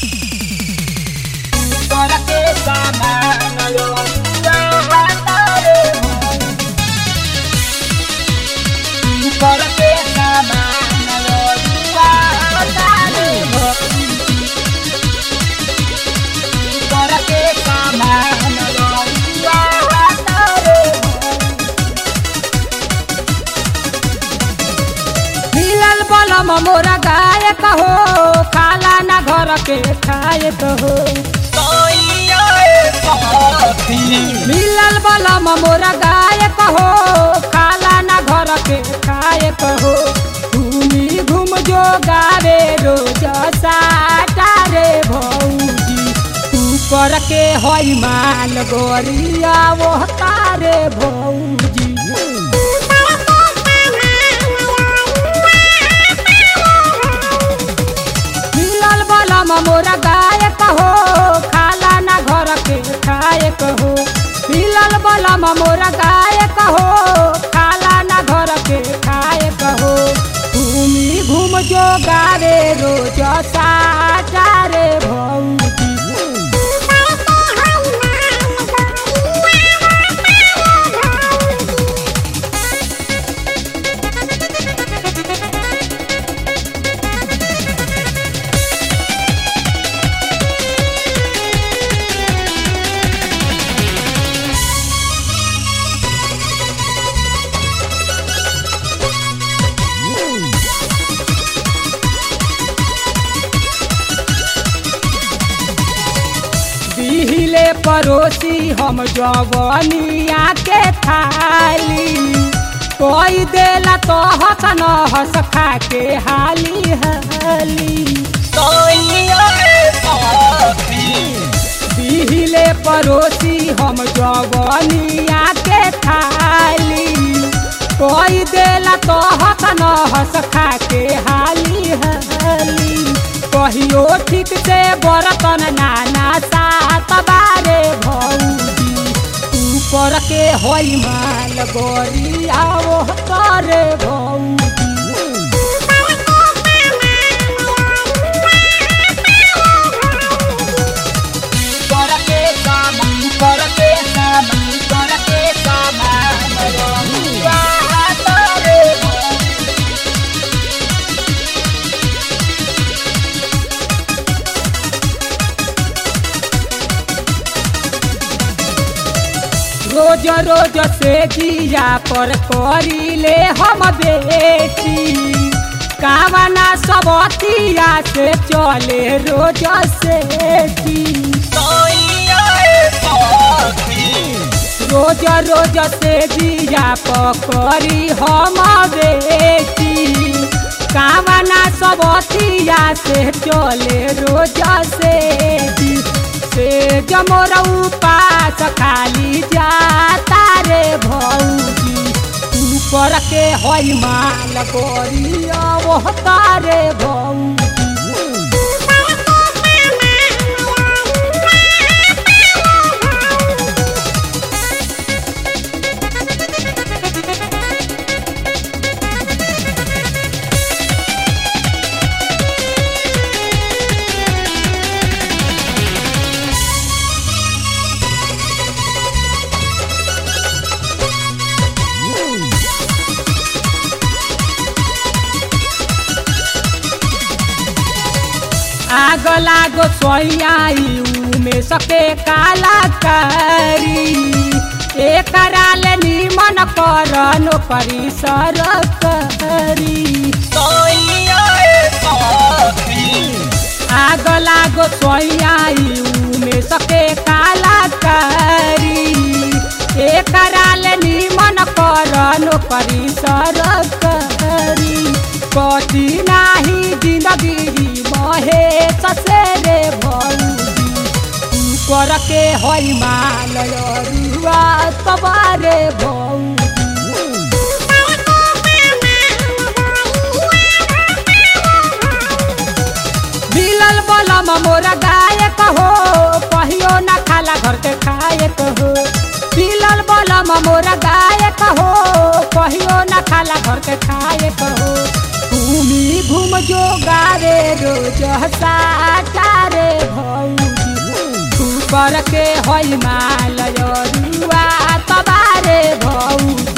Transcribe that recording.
मिलल बलम मोरा गायक हो खाला ना घर के खायक हो मिलल बलम मोरा गायक हो खाला ना घर के खायक हो घूमी घूम जो गावे रोज साटा रे भौजी ऊपर के होई माल गोरिया वो तारे भौजी मिलल बलम मोरा गायक हो खाला ना घर के खायक हो मिलल बलम मोरा गायक हो खाला ना घर के खायक हो घूमी घूम जो गावे रोज साटा रे भौजी दिहिले परोसी हम जवनिया के थाली कोई देला तो हस न हस खा के हाली हाली दिहिले परोसी हम जवनिया के थाली कोई देला तो हस न हस खा के हाली हाली कहियो ठीक से बरतन नाना सात बारे भौजी ऊपर के होई माल गोरिया वो करे भौजी रोज रोज से जिया पर करीले हम बेटी कामना सबतिया से चले रोज से रोज रोज से जिया पकड़ी हम बेटी कामना सबतिया से चले रोज से से जमोर उपास खाली जाता रे भौजी ऊपर के होई माल गोरिया वो तारे भौजी आग लागो सोयाई में सके कालाकारी एकराल निमन कर नौकरी सरकारी आग लागो सोयाई में सके कालाकारी एकराल निमन कर नौकरी सरकारी कटी नाही जिंदगी महे ससेरे भौजी ऊपर के होई माल रुआ तबारे भौजी मिलल बलम मोरा गायक हो कहियो ना खाला घर के खायक हो मिलल बलम मोरा गायक हो कहियो ना खाला घर के खायक हो घूमी घूम जो गावे रोज साटा रे के हई माल रुआ तबारे भौजी